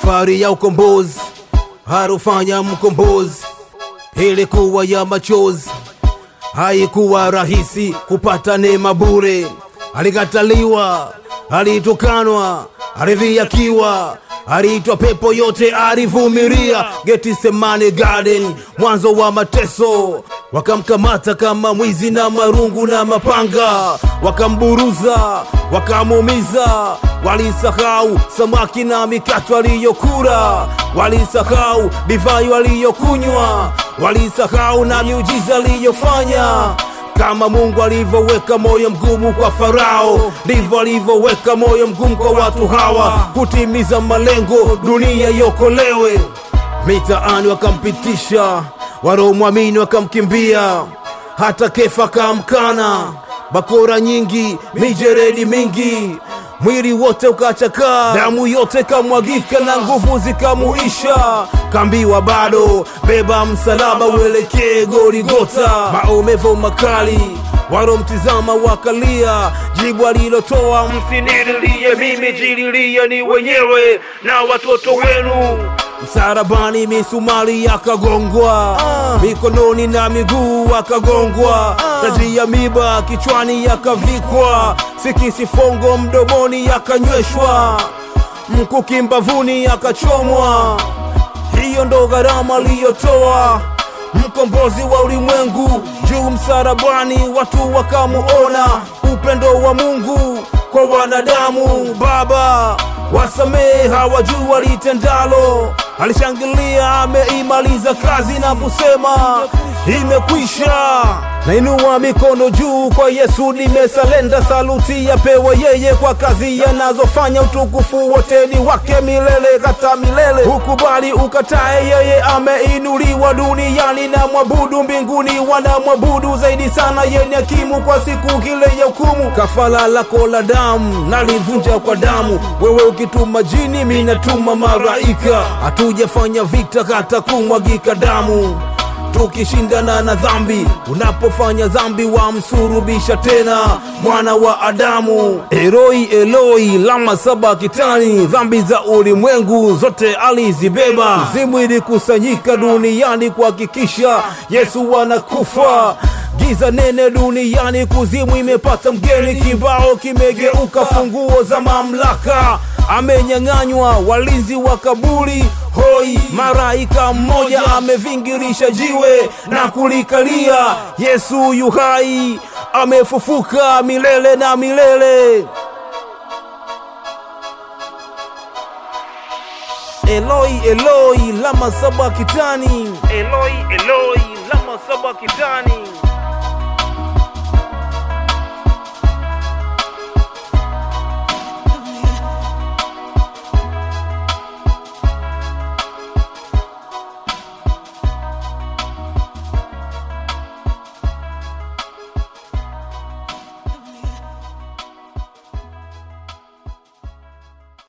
Safari ya ukombozi harufanya mkombozi, ilikuwa ya machozi, haikuwa rahisi kupata neema bure. Alikataliwa, alitukanwa, alidhiakiwa, aliitwa pepo yote, alivumilia. Getsemane Garden, mwanzo wa mateso, wakamkamata kama mwizi na marungu na mapanga, wakamburuza, wakamuumiza. Walisahau samaki na mikato aliyokula, walisahau divai aliyokunywa, walisahau na miujiza aliyofanya. Kama Mungu alivyoweka moyo mgumu kwa Farao, ndivyo alivyoweka moyo mgumu kwa watu hawa kutimiza malengo, dunia iokolewe. Mitaani wakampitisha, wanaomwamini wakamkimbia, hata Kefa kamkana, bakora nyingi, mijeredi mingi mwili wote ukachakaa, damu yote kamwagika na nguvu zikamuisha. Kambiwa bado beba msalaba uelekee Goligota, maumivu makali waromtizama wakalia, jibu alilotoa msinililie mimi, jililie ni wenyewe na watoto wenu. Msarabani misumari yakagongwa, mikononi na miguu akagongwa, taji ya miba kichwani yakavikwa, sikisi fongo mdomoni yakanyweshwa, mkuki mbavuni yakachomwa. Hiyo ndo gharama aliyotoa mkombozi wa ulimwengu juu msarabani, watu wakamuona upendo wa Mungu kwa wanadamu. Baba wasamehe, hawajui walitendalo. Alishangilia, ameimaliza kazi na kusema imekwisha. Nainua mikono juu kwa Yesu, nimesalenda saluti yapewe yeye kwa kazi yanazofanya. Utukufu wote ni wake milele hata milele. Ukubali ukatae, yeye ameinuliwa duniani na mwabudu mbinguni, wanamwabudu zaidi sana yenye hakimu kwa siku ile ya hukumu. Kafala lako la damu nalivunja kwa damu, wewe ukituma jini, mimi natuma malaika. Hatujafanya vita hata kumwagika damu tukishindana na dhambi. Unapofanya dhambi, wamsurubisha tena mwana wa Adamu. Eloi Eloi lama sabakitani, dhambi za ulimwengu zote alizibeba. Zimu ilikusanyika duniani kuhakikisha Yesu anakufa. Giza nene duniani, kuzimu imepata mgeni, kibao kimegeuka, funguo za mamlaka amenyang'anywa, walinzi wa kaburi hoi. Maraika mmoja amevingirisha jiwe na kulikalia. Yesu yu hai, amefufuka milele na milele. Eloi Eloi lama sabakitani, Eloi Eloi lama sabakitani.